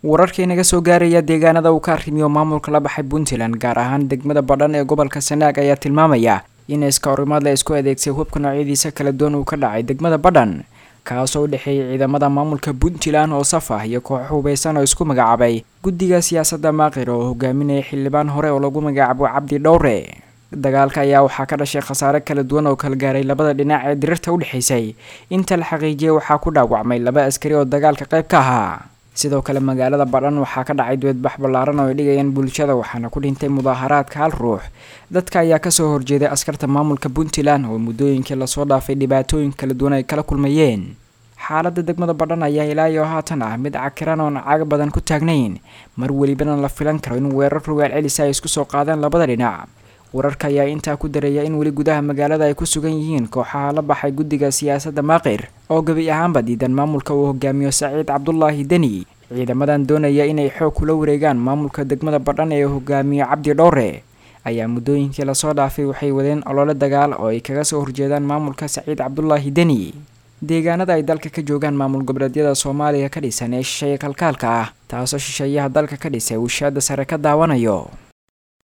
wararkii naga soo gaaraya deegaanada uu ka arrimiyo maamulka la baxay puntland gaar ahaan degmada badhan ee gobolka sanaag ayaa tilmaamaya in iska horimaad la isku adeegsay hubka noocyadiisa kala duwan uu ka dhacay degmada badhan kaasoo u dhexeeyay ciidamada maamulka puntland oo saf ah iyo koox hubeysan oo isku magacaabay guddiga siyaasadda maaqir oo hogaaminaya xildhibaan hore oo lagu magacaabo cabdi dhowre dagaalka ayaa waxaa ka dhashay khasaare kala duwan oo kala gaaray labada dhinac ee dirirta u dhexaysay inta la xaqiijiyay waxaa ku dhaawacmay laba askari oo dagaalka qayb ka ahaa sidoo kale magaalada badhan waxaa ka dhacay duweedbax ballaaran oo ay dhigayaan bulshada waxaana ku dhintay mudaaharaadka hal ruux dadka ayaa kasoo horjeeday askarta maamulka puntland oo muddooyinkii lasoo dhaafay dhibaatooyin kala duwan ay kala kulmayeen xaaladda degmada badhan ayaa ilaa iyo haatan ah mid cakiran oon caga badan ku taagnayn mar welibana la filan karo in weerar rogaal celisa ay isku soo qaadaan labada dhinac wararka ayaa intaa ku dareeya in weli gudaha magaalada ay ku sugan yihiin kooxaha la baxay guddiga siyaasadda maaqir oo gebi ahaanba diidan maamulka uu hogaamiyo saciid cabdulaahi deni ciidamadan doonaya inay xoog kula wareegaan maamulka degmada badhan ee hogaamiyo cabdi dhowre ayaa muddooyinkii lasoo dhaafay waxay wadeen olole dagaal oo ay kaga soo horjeedaan maamulka saciid cabdulaahi deni deegaanada ay dalka ka joogaan maamul goboleedyada soomaaliya ka dhisan ee shisheeye kalkaalka ah taasoo shisheeyaha dalka ka dhisay uu shaada sare ka daawanayo